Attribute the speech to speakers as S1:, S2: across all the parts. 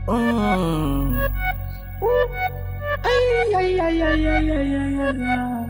S1: Mm. Ay, ay, ay, ay, ay, ay, ay, ay, ay.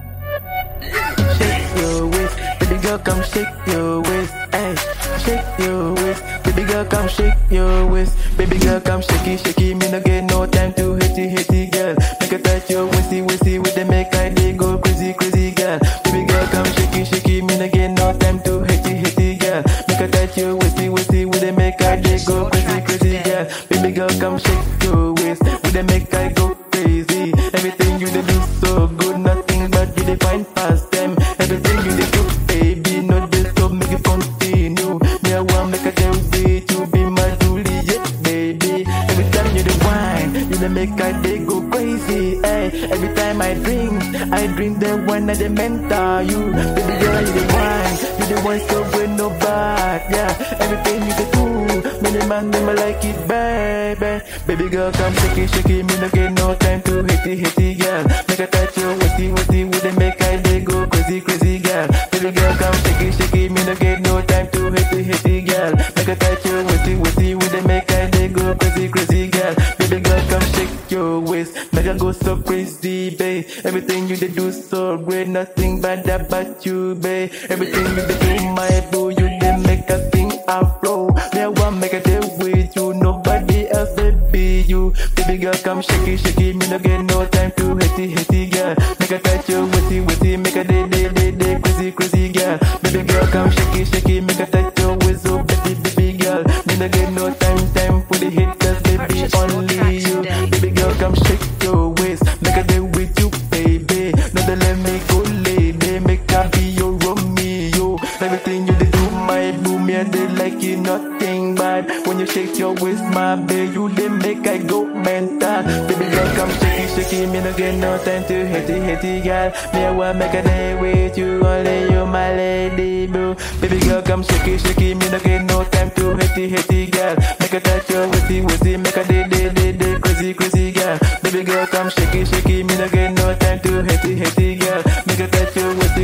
S1: Shake your waist, baby girl, come shake your waist. Hey, shake your waist, baby girl, come shake your waist. Baby girl, come shake it, shake it. Me no get no time to hate it, hate it, girl. Make a touch your waisty, waisty with the make I dey go crazy, crazy, girl. Baby girl, come shake it, shake it. Me no get no time to hate it, hate it, girl. Make a touch your waisty, waisty with the make I dey go crazy, crazy, girl. Baby girl, come shake your waist with the make I go crazy. Everything you dey do so good, nothing but you dey find past them. Everything you dey do, baby, no dey stop, make it continue. Me I want make a day with you, be my Juliet, baby. Every time you dey wine, you dey make I dey go crazy. Hey, every time I drink, I drink the wine that they mentor you. Baby girl, you dey wine, you dey wine so with no back, yeah. Everything you dey do, many man them I like it, baby. Baby girl, come shake it, shake it, me no get no time to hate it, hate it, girl. Make a touch your waisty, waisty with the make I dey go crazy, crazy, girl. Baby girl, come shake it, shake it, me no get no time to hate it, hate it, girl. Make a touch your waisty, waisty with the make I dey go crazy, crazy, girl. Baby girl, come shake your waist, make I go so crazy, babe. Everything you dey do so great, nothing bad about you, babe. Everything you dey do, my boo, you dey make a sing afro. Me I want make a day with you, nobody else, baby, you. Baby girl, come shake it, shake it, me no get no time to hate it, hate it, girl. Make a touch your waisty, waisty, make a day, day, day, day, crazy, crazy, girl. Baby girl, come shake it, shake it, make a touch your waist, oh, baby, baby girl. Me no get no time, time for the haters, baby, only you. Baby girl, come shake your waist, make a day with you, baby. No, they let me go, lady, make I be your Romeo. Everything you dey do, my boo, me I dey like it, nothing bad. When you shake your waist, my baby, you dey make I go mental. Baby girl, come shake it, shake it, me no get no time to hate it, hate it, girl. Me I want make a day with you, only you, my lady, boo. Baby girl, come shake it, shake it, me no get no time to hate it, hate it, girl. Make a touch your waisty, waisty, make a day, day, day, day, crazy, crazy, girl. Baby girl, come shake it, shake it, me no get no time to hate it, hate it, girl. Make a touch your waisty,